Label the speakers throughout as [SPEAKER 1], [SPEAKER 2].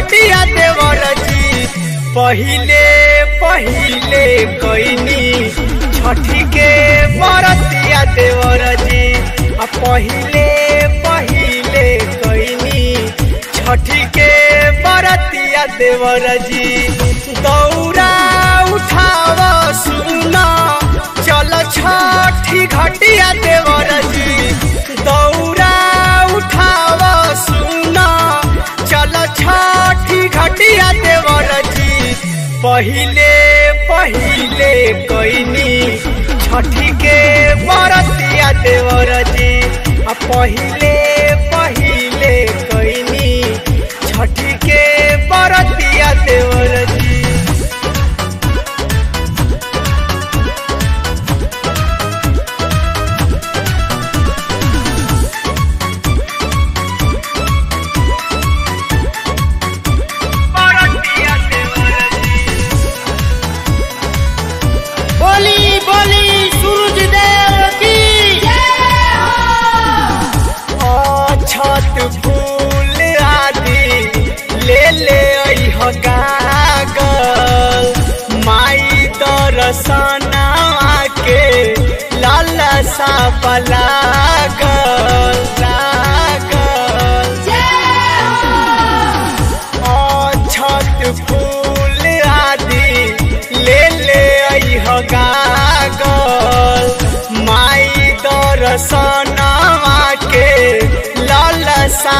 [SPEAKER 1] घटिया देवर जी पहिले पहिले कैनी छठी के बरतिया देवर जी आ पहिले पहिले कैनी छठी के बरतिया देवर जी दौरा उठाव सुना चल छठी घटिया देवर जी दौरा उठाव सुना चल छठी घटिया देवर जी पहिले पहिले कैनी छठी के बरतिया देवर जी आ पहिले पहिले कैनी छठी के बरतिया देवर जी बरतिया देवर जी
[SPEAKER 2] बोली बोली सूरज देव की
[SPEAKER 1] छत फूल आदि ले ले अइह गागल माई दर्शना के लालसा पलागल लागल छत फूल आदि ले ले अइह गागल माई दर्शनवा के लालसा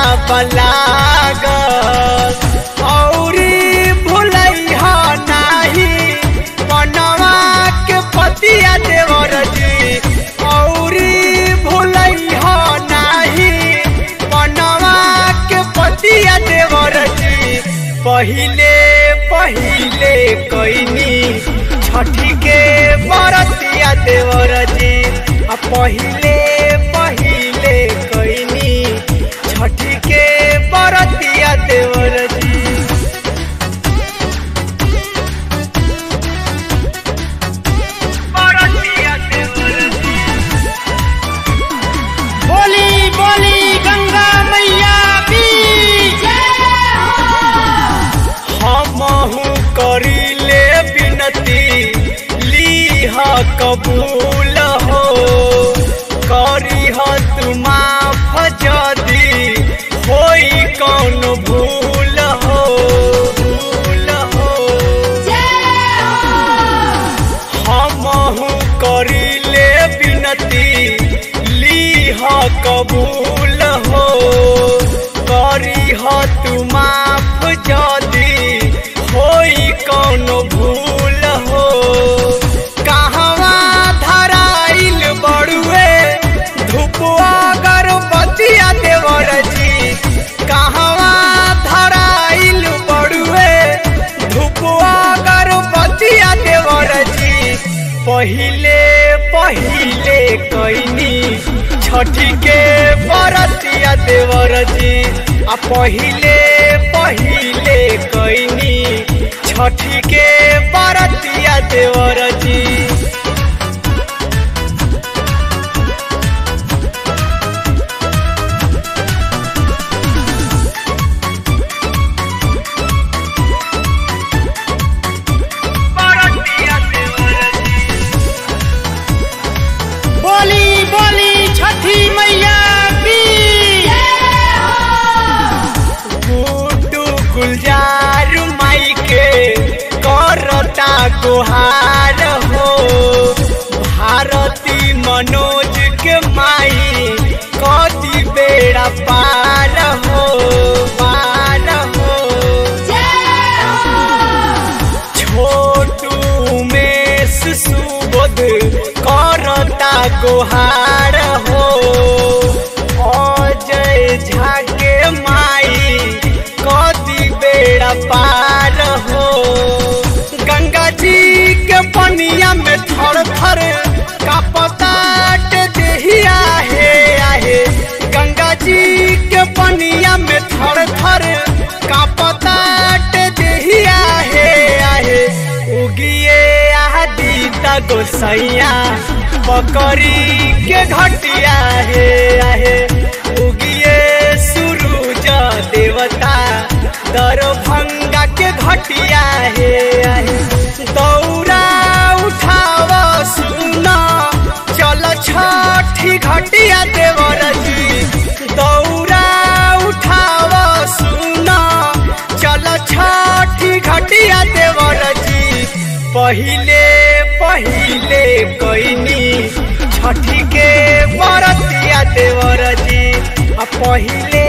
[SPEAKER 1] पलागल औरी भुलैह नाही बनवा के पतिया देवर जी औरी भुलैह नाही बनवा के पतिया देवर जी पहिले पहिले कैनी छठी के बरतिया देवर जी आ पहिले पहिले कैनी छठी के बरतिया देवर जी बरतिया देवर जी
[SPEAKER 2] बोली बोली गंगा मैया की
[SPEAKER 1] हमहू करीले विनती लीह कबूल हो करीह तुम जदी होई कौन भूल हो भूल हो हमहू करीले विनती लीह कबूल हो करीह तुम जदी होई कौन भूल हो कहवा धराइल बड़ुए धुपुआ गर्भवतिया देवर जी कहवा धराइल बड़ुए धुपुआ गर्भवतिया देवर जी पहिले पहिले कैनी छठी के बरतिया देवर जी आ पहिले पहिले कैनी छठी के बरतिया देवर जी बरतिया देवर जी
[SPEAKER 2] बोली बोली छठी मैया की
[SPEAKER 1] गुड्डू गुलजार माई के करता गुहार हो भारती मनोज के माई कदी बेड़ा पार हो पार हो छोटू उमेश सुबोध करता गुहार हो अजय झा के माई कदी बेड़ा पार हो गंगा जी के पनिया में थर थर कापताट देहिया हे आहे गंगा जी के पनिया में थर थर कापताट देहिया हे आहे उगिए आदि त गोसैया पकड़ी के घटिया हे आहे उगिए सूरज देवता दरभंगा के घटिया हे दौरा उठाव सुना चल छठी घटिया देवर जी दौरा उठाव सुना चल छठी घटिया देवर जी पहिले पहिले कैनी छठी के बरतिया देवर जी आ पहिले